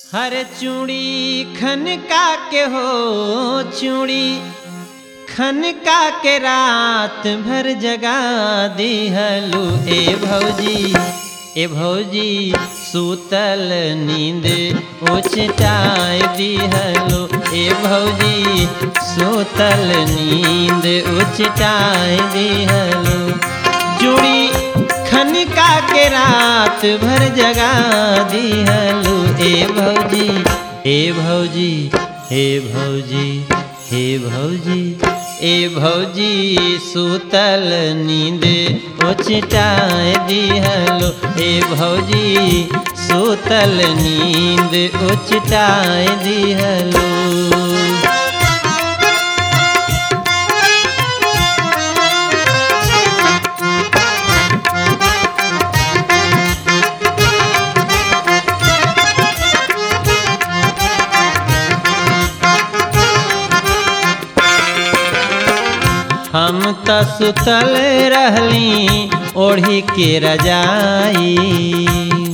हर चूड़ी खनका के हो चूड़ी खनका के रात भर जगा दिहलू ए भौजी ए भौजी सूतल नींद उचटाए दिहलो ए भौजी सूतल नींद उचटाए दिहलो चूड़ी खनका के रात भर जगा दिहलो ए भौजी ए भौजी हे भौजी हे भौजी ए भौजी सूतल नींद उचटाए दिहलो ए भौजी सूतल नींद उचटाए दिहलो हम त सुतल रहली ओढ़ी के रजाई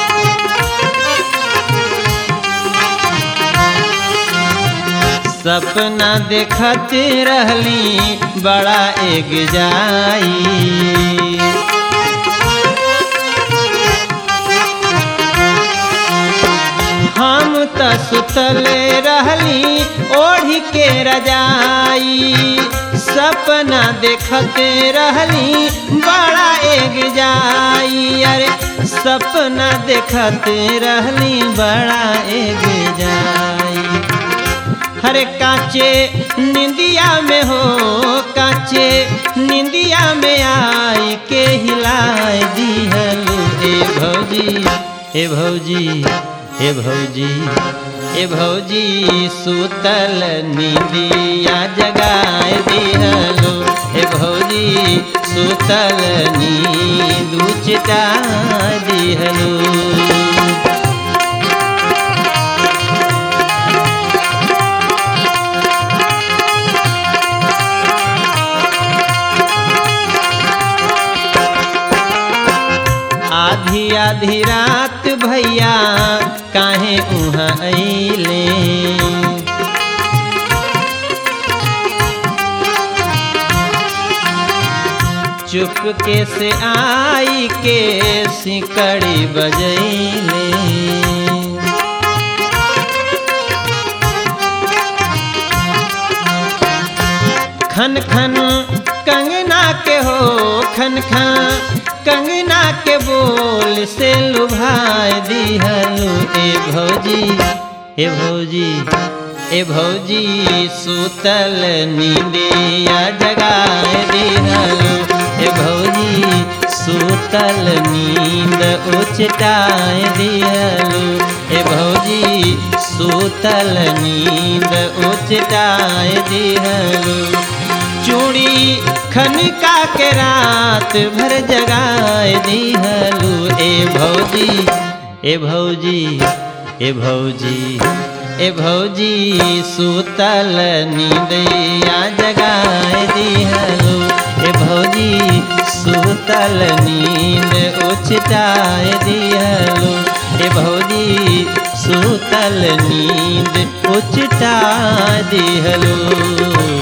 सपना देखत रहली बड़ा एक जाई हम त सुतल रहली ओढ़ी के रजाई सपना देखत रहली बड़ा एक जाई अरे सपना देखत रहली बड़ा एक जाई हरे काचे निंदिया में हो काचे निंदिया में आई के हिलाए दिहलू ए भौजी ए भौजी ए भौजी ए भौजी सुतल निंदिया जगाए दिहलो ए भौजी सुतल नींद उचटा दिहलो आधी आधी रात भैया काहे उहाँ अइले चुपके से आई के सिकड़ी बजैले खन खन कंगना के हो खन खन कंगना के बोल से लुभाए दिहलू ए भौजी ए भौजी ए भौजी सुतल नींदिया जगाए दिहलू ए भौजी सुतल नींद उचटाए दिहलू ए भौजी सुतल नींद उचटाए दिहलू चूड़ी खनका के रात भर जगाए दिहलू ए भौजी ए भौजी ए भौजी ए भौजी सुतल नींदिया जगाए दिहलू ए भौजी सुतल नींद उचटाए दिहलू ए भौजी सुतल नींद उचटा दिहलू